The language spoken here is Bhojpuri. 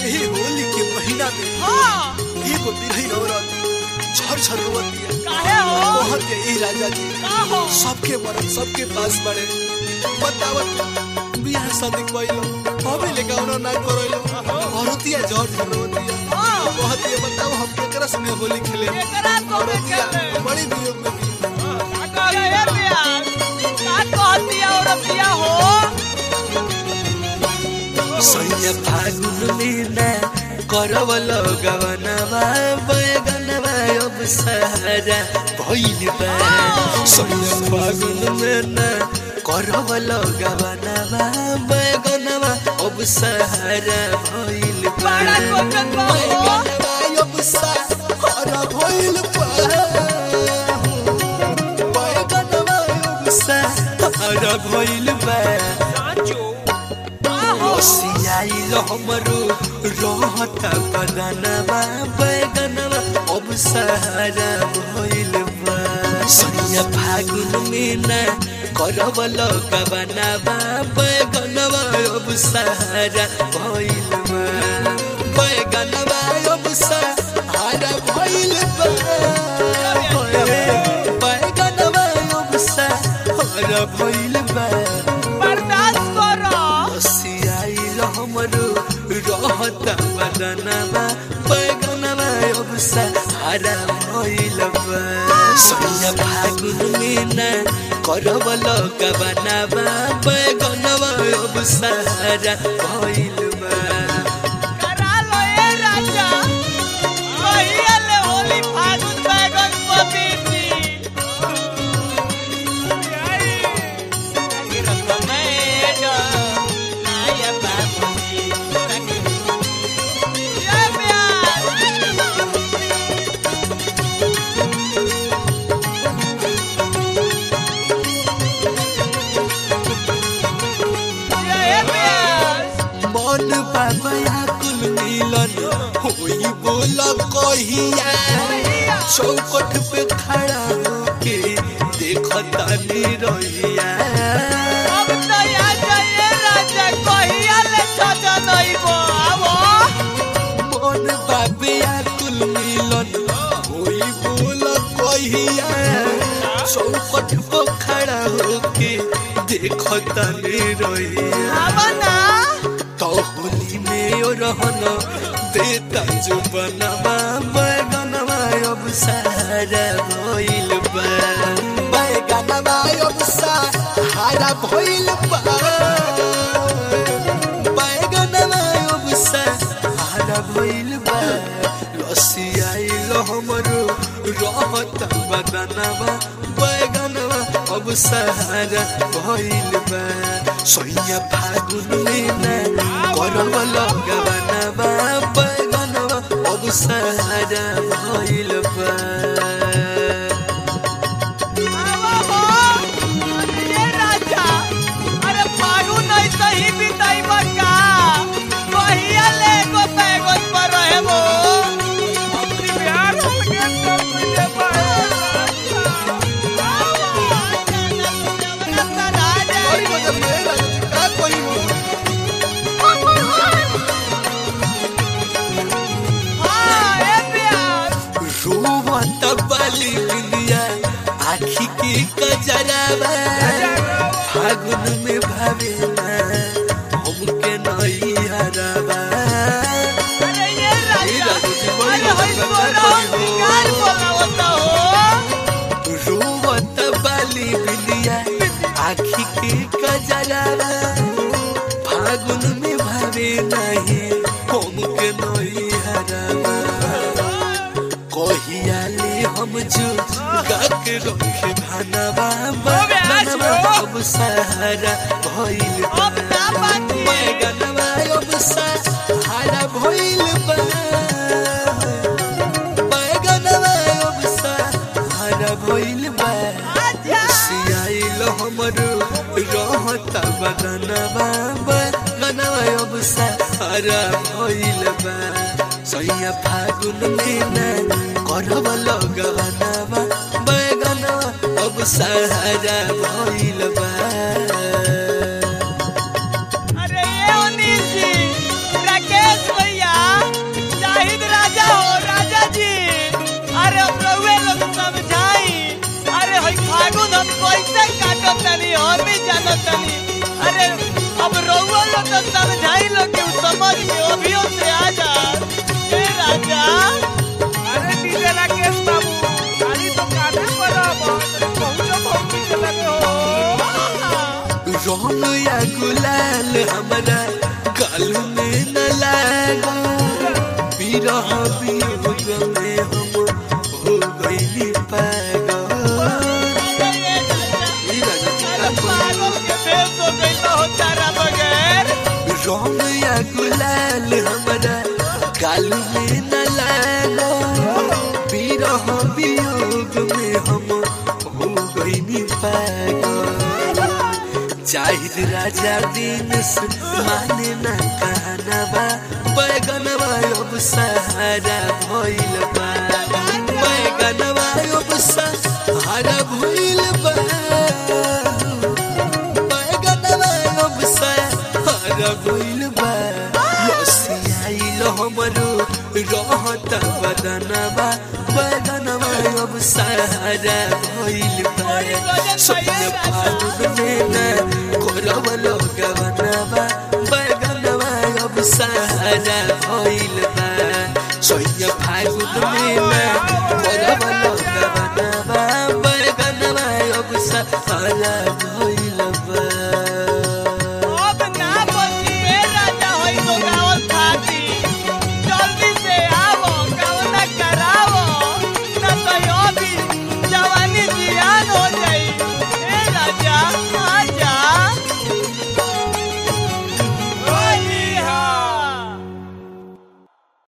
यही होली के महीना में हाँ एगो बिरही औरत झर झर रोवत दिया काहे हो कहत के ए राजा जी का हो सबके मरद सबके पास बड़े बतावत बियाह शादी कइलो हमें लेके औरो ना करइलो औरतिया झर झर रोवतिया हाँ कहत ये बताओ हम केकरा संगे होली खेले एकरा तो औरतिया खेले बड़ी वियोग में भी का कहतिया ए प्यार का कहतिया औरतिया हो सैया फागुन लीला करवल गवनवा बैगनवा अब सहारा भइल बा सैया फागुन लीला करवल गवनवा बैगनवा अब सहारा भइल बा बड़ा कोकन बा हो बैगनवा अब सहारा भइल बा बैगनवा अब सहारा भइल बा सांचो का हो ओसियाइल हमरो रहता बदनवा बैगनवा अब सहारा भइल बा सैया फागुन में करवल गवनवा बैगनवा अब सहारा भइल बा बैगनवा अब सहारा भइल बा बैगनवा अब सहारा भइल बा बर्दाश्त करो हसियाइल हमरो रहता बदनवा बैगनवा अब सहारा भइल बा सैया फागुन मीना करवल गबनवा बैगनवा अब सहारा भइल बा करा लो ए राजा कहिया ले होली फागुन बैगन पपीती आई आई रंग मैडम आया बाबूजी ये प्यार ये प्यार मन बाबा कुल मिलन होई बोल कहिया चौकट पे खड़ा होके देखता नी रहिया अब तो आ जाइए राजा कहिया ले छजा नहीं बो आवो मन बाबे कुल मिलन होई बोल कहिया चौकट पे खड़ा होके देखता नी रहिया आवो ना तो होली में ओ रहन देता जो बनवा बैगनवा अब सहारा भइल बा बैगनवा अब सहारा भइल बा बैगनवा अब सहारा भइल बा लसी आइल हमरो रहत बदनवा बैगनवा अब सहारा भइल बा सैया फागुन में करवल गवनवा बैगनवा अब सहारा भइल बा आवो हो ये राजा अरे फागु नहीं सही बिताई बका कहिया ले गो बैगन पर रहे वो अपनी बिहार के तो तुझे बड़ी मजा में राजा जी का कोई हो हाँ ए प्यार रोवत बाली बिंदिया आखी की कजरावा फागुन में भावेला हमके नई हरावा अरे ये राजा राजा जी, बड़ी अरे होई मजा बोलो करता हो। शिकार बोलावता हो रोवत बाली बिंदिया आखी की कजरावा फागुन में भावे नहीं हमके नई हरावा कहियाले हम जो गाके रखे भानवा अबे आज बनवा हो। अब सहारा भइल बा अब ना बाती। बैगनवा अब सहारा भइल बा बैगनवा अब सहारा भइल बा आजा सियाइल हमरो रहता बदनवा बैगनवा अब सहारा भइल बा सैया फागुन में करवल गवनवा बैगनवा अब सहारा भइल बा अरे ये अनिल जी राकेश भैया तनी अरे अब रउआ लो तो समझाई लो कि उ समझ के अभियो से आ जा ए राजा अरे डीजे राकेश बाबू गाड़ी तो काटे पर अब पहुंचो पहुंची के लगे हो रंग या गुलाल हमारा गाल में न लागो बिरह वियोग में हम हो गइली पागल ए राजा ई राजा जी का अरे पागल के भेष हो गइल हो तारा बगैर रंग या गुलाल हमारा गाल में न लागो बिरह वियोग में हम हो गइली पागल जाहिद राजा दिन से माने ना कहनवा बैगनवा अब सहारा भइल बा बैगनवा अब सहारा भइल बा बैगनवा अब सहारा भइल बा लसियाइल हमरो रहत बदनवा बैगनवा अब सहारा भइल बा सपने फागुन में ना कोरवल गवनवा बैगनवा अब सहारा भइल बा सोया फागुन में ना कोरवल गवनवा बैगनवा अब सहारा भइल